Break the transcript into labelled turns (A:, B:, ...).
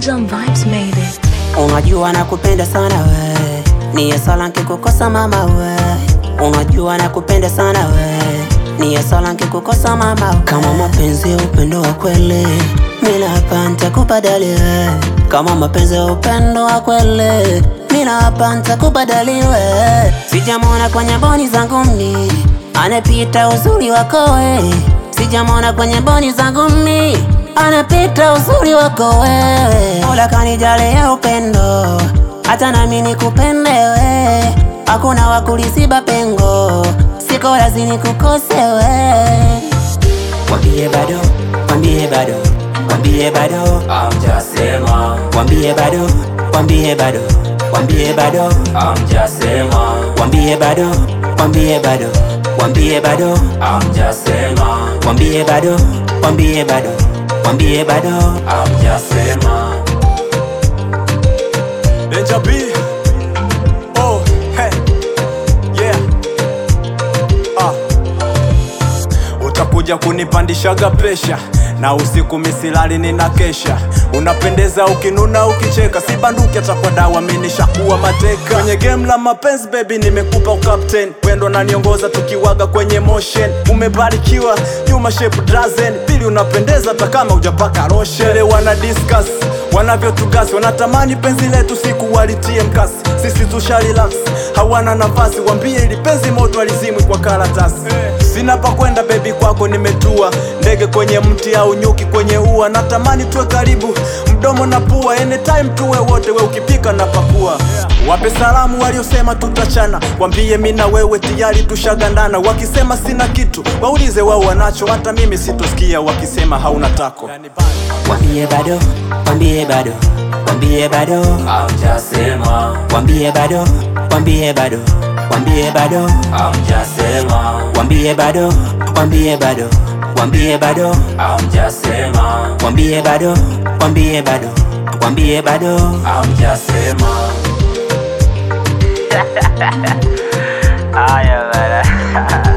A: Some vibes made it.
B: Unajua nakupenda sana we, ni sala nkikukosa mama we. Unajua nakupenda sana we, ni sala nkikukosa mama we. Kama mapenzi ya upendo wa kweli, mimi hapa nitakubadali we. Kama mapenzi ya upendo wa kweli, mimi hapa nitakubadali we. Sijamwona kwenye boni zangu mni, anapita uzuri wako we. Sijamwona kwenye boni zangu mni anapita uzuri wako wewe. Mola kanijalia upendo, hata nami nikupende we. Hakuna wakulisiba pengo, siko lazini kukose we. Wambie bado, wambie bado, wambie bado,
C: Amjasema,
B: wambie bado, wambie bado, wambie bado,
C: amjasema,
B: wambie bado, wambie bado, wambie bado,
C: amjasema,
B: wambie bado, wambie bado, wambie bado.
C: amjasema.
D: Danger B. Oh, hey. Yeah. Ah. Utakuja kunipandishaga presha na usiku misilali nina kesha unapendeza ukinuna ukicheka si banduki hata kwa dawa minishakuwa mateka kwenye game la mapenzi baby nimekupa ukapten wendo naniongoza tukiwaga kwenye motion umebarikiwa nyuma shape drazen pili unapendeza hata kama ujapaka roshele wana discuss wanavyotugasi wanatamani penzi letu siku walitie mkasi sisi tusha relax hawana nafasi wambie ili penzi moto alizimwi kwa karatasi sina pa kwenda bebi kwako nimetua ndege kwenye mti au nyuki kwenye ua natamani tuwe karibu mdomo na pua anytime tuwe wote we ukipika na pakua wape salamu waliosema tutachana wambie mi na wewe tayari tushagandana wakisema sina kitu waulize wao wanacho hata mimi sitosikia wakisema hauna tako
B: Wambie bado, wambie bado, wambie bado,
C: Amjasema,
B: wambie bado, wambie bado, wambie bado,
C: amjasema,
B: wambie bado, wambie bado, wambie bado,
C: amjasema,
B: wambie bado, wambie bado, wambie bado.
C: amjasema.
E: Haya bana.